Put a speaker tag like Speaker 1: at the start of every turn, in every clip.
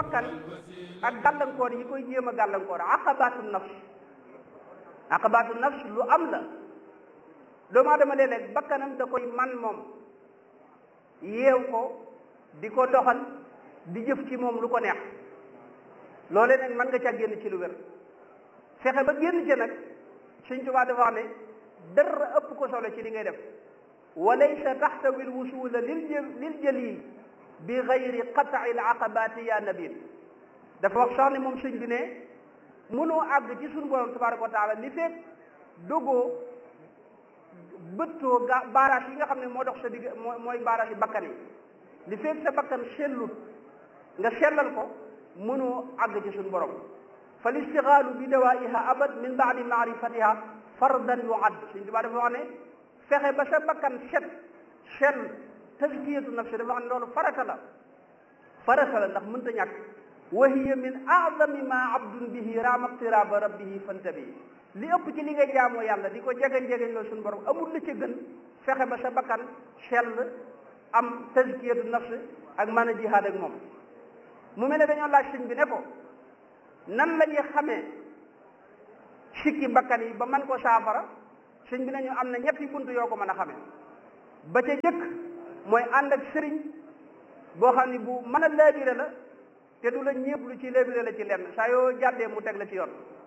Speaker 1: bakkan ak gàllankoor yi koy jéem a gàllankoor aqabatu nafs aqabatu nafs lu am la doomu aadama léeg-léeg bakkanam da koy man moom yeew ko di ko doxal di jëf ci moom lu ko neex loolee nag mën nga ca génn ci lu wér fexe ba génn ca nag Sëñ Tuubaa dafa wax ne dara ëpp ko solo ci li ngay def wa laysa taxtawi lwusula lil lil jalil bi gayri qat'i al aqabati ya nabil dafa wax sax ne moom sëñ bi ne mënoo àgg ci suñu borom tabaraka wa taala li fekk dogoo bëttoo ga baaraas yi nga xam ne moo dox sa digg moo mooy baaraas yi bakkan yi li fekk sa bakkan sellut nga sellal ko mënoo àgg ci suñu borom fa listixaalu bi dawaiha abad min baadi maarifatiha fardan yuad suñ tubaa dafa wax ne fexe ba sa bakkan set sell tazkiyatu nafsi dafa wax ne loolu farata la farata la ndax mënta ñàkk wa hiya min aadami ma abdun bihi raama qtiraba rabbihi fantabi li ëpp ci li nga jaamoo yàlla di ko jegeñ jegeñ loolu suñu borom amul la ca gën fexe ba sa bakkan sell am tazkiyatu nafsi ak mën a jihaad ak moom mu mel ne dañoo laaj sëñ bi ne ko nan la ñuy xamee sikki bakkan yi ba man ko saafara sëñ bi nañu am na ñetti bunt yoo ko mën a xamee ba ca jëkk mooy ànd ak sëriñ boo xam ne bu mën a laabire la te du la ñépp lu ci laabire la ci lenn saa yoo jàddee mu teg la ci yoon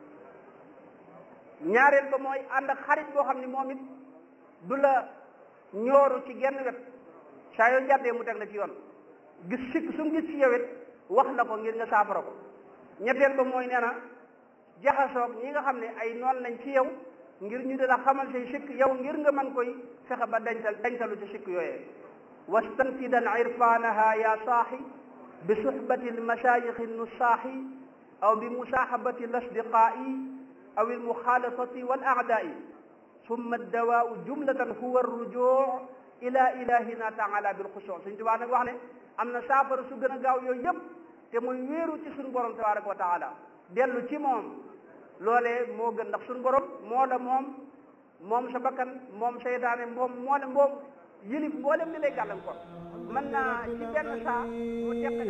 Speaker 1: ñaareel ba mooy ànd ak xarit boo xam ne moom it du la ñooru ci genn wet saa yoo jàddee mu teg la ci yoon gis sikk su mu gis ci yow it wax la ko ngir nga saafara ko ñetteel ba mooy nee na jaxasoog ñi nga xam ne ay noon lañ ci yow ngir ñu dina xamal say sikk yow ngir nga mën koy fexe ba dencal dencalu ci sikk yooyee wastanfidan irfanaha ya saaxi bi suhbati almasayixi nusaaxi aw bi musaaxabati alasdiqaa'i aw almuxaalatati wal aadaai summa addawaau jumlatan huwa arrujuu ila ilahina taala bilxusuu suñ tubaa nag wax ne am na saafara su gën a gaaw yooyu yëpp te muy wéeru ci suñu borom tabaraka wa taala dellu ci moom loolee moo gën ndax suñu borom moo la moom moom sa bakkan moom seytaane moom moo la moom yëlif mboolem li lay gàllankoor mën naa ci benn saa mu teq